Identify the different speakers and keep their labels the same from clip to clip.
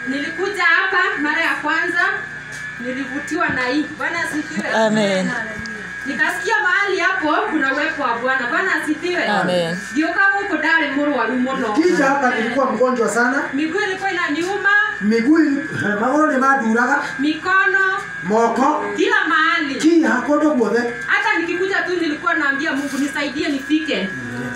Speaker 1: nilikuja hapa mara ya kwanza nilivutiwa na hii bwana asifiwe
Speaker 2: Amen.
Speaker 1: nikasikia mahali hapo kuna uwepo wa bwana bwana asifiwe
Speaker 2: Amen.
Speaker 1: ndio kama huko ndari mũrwaru mũno
Speaker 3: Kisha hapa nilikuwa mgonjwa sana,
Speaker 1: miguu ilikuwa inaniuma
Speaker 3: miguu magoro nĩ manduraga,
Speaker 1: mikono
Speaker 3: moko
Speaker 1: kila mahali
Speaker 3: kinya kũndũ guothe.
Speaker 1: hata nikikuja tu nilikuwa naambia mungu nisaidie nifike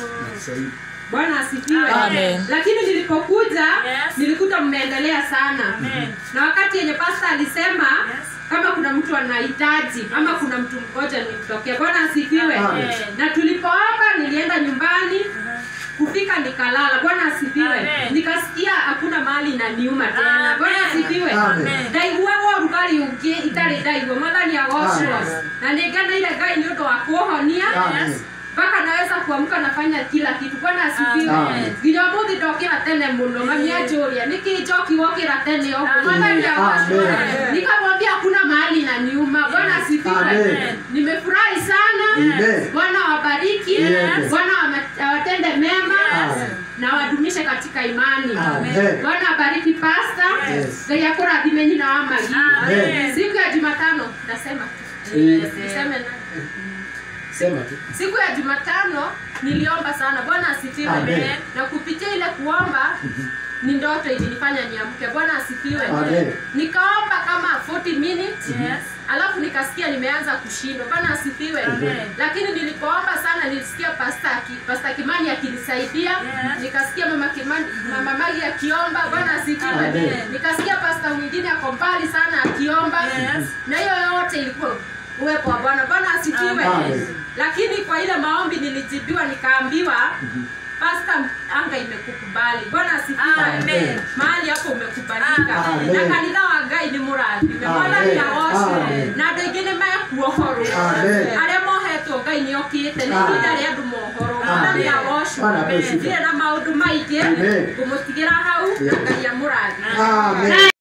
Speaker 1: bwana asifiwe
Speaker 2: Amen.
Speaker 1: lakini nilipokuja
Speaker 4: Yes.
Speaker 1: nilikuta mmeendelea sana
Speaker 4: Amen.
Speaker 1: na wakati yenye pasta alisema kama kuna mtu anahitaji ama kuna mtu mmoja nimtokea bwana asifiwe
Speaker 3: Amen.
Speaker 1: na tulipoomba nilienda nyumbani kufika nikalala bwana asifiwe
Speaker 4: Amen.
Speaker 1: nikasikia hakuna mahali inaniuma tena bwana
Speaker 4: Amen.
Speaker 1: asifiwe
Speaker 3: Amen.
Speaker 1: ndaiguagwo rugarĩ ũngĩ itarĩ ndaigua mwathani agocwo
Speaker 3: Amen.
Speaker 1: na nĩngeneire ngai nĩ ũndũ wa kuohonia
Speaker 3: Amen.
Speaker 1: mpaka naweza kuamka nafanya kila kitu bwana asifiwe
Speaker 3: Amen.
Speaker 1: nginya mũthĩ ndokĩra tene mũno mami anjũria nĩkĩ njoki wokĩra tene ũguo mwathani agocwo
Speaker 3: Amen.
Speaker 1: nikamwambia hakuna mahali na niuma bwana asifiwe
Speaker 3: Amen.
Speaker 1: nimefurahi sana
Speaker 3: Amen.
Speaker 1: bwana wabariki
Speaker 3: Amen.
Speaker 1: bwana wama- awatende mema
Speaker 3: Amen.
Speaker 1: na wadumishe katika imani
Speaker 3: Amen.
Speaker 1: bwana abariki pasta
Speaker 3: Yes.
Speaker 1: ngai akũrathime nyina wa magi
Speaker 4: Amen.
Speaker 1: siku ya jumatano nasema
Speaker 3: Eh,
Speaker 1: niseme na
Speaker 3: Sema tu.
Speaker 1: siku ya jumatano niliomba sana bwana asifiwe
Speaker 3: Amen.
Speaker 1: na kupitia ile kuomba ni ndoto ilinifanya niamke bwana asifiwe
Speaker 3: Amen.
Speaker 1: nikaomba kama 40 minutes
Speaker 4: Yes.
Speaker 1: alafu nikasikia nimeanza kushindwa bwana asifiwe
Speaker 4: Amen.
Speaker 1: lakini nilipoomba sana nilisikia pasta, aki, pasta kimani akinisaidia
Speaker 4: Yes.
Speaker 1: nikasikia mama kimani mama magi akiomba bwana asifiwe
Speaker 3: Amen.
Speaker 1: nikasikia pasta mwingine ako mbali sana akiomba
Speaker 4: Yes.
Speaker 1: na hiyo yote ilikuwa uwepo wa bwana bwana asifiwe
Speaker 3: Amen.
Speaker 1: lakini kwa ile maombi nilijibiwa nikaambiwa pasta anga imekukubali bwana asifiwe
Speaker 4: Amen.
Speaker 1: mahali hapo umekubalika
Speaker 3: Amen.
Speaker 1: na kanitha wa ngai nĩ mũrathime
Speaker 3: Amen.
Speaker 1: mwathani agocwo
Speaker 3: Amen.
Speaker 1: na andũ aingĩ nĩ mekuohorwo
Speaker 3: Amen.
Speaker 1: arĩa mohetwo ngai nĩ okĩte nĩ
Speaker 3: Amen.
Speaker 1: ihinda rĩa andũ mohoro mwathani
Speaker 3: Amen.
Speaker 1: agocwo
Speaker 3: Bwana apewe sifa.
Speaker 1: ndirĩ na maũndũ maingĩ
Speaker 3: Amen.
Speaker 1: ngũmũtigĩra hau na
Speaker 3: Yeah.
Speaker 1: ngai amũrathime
Speaker 3: Amen.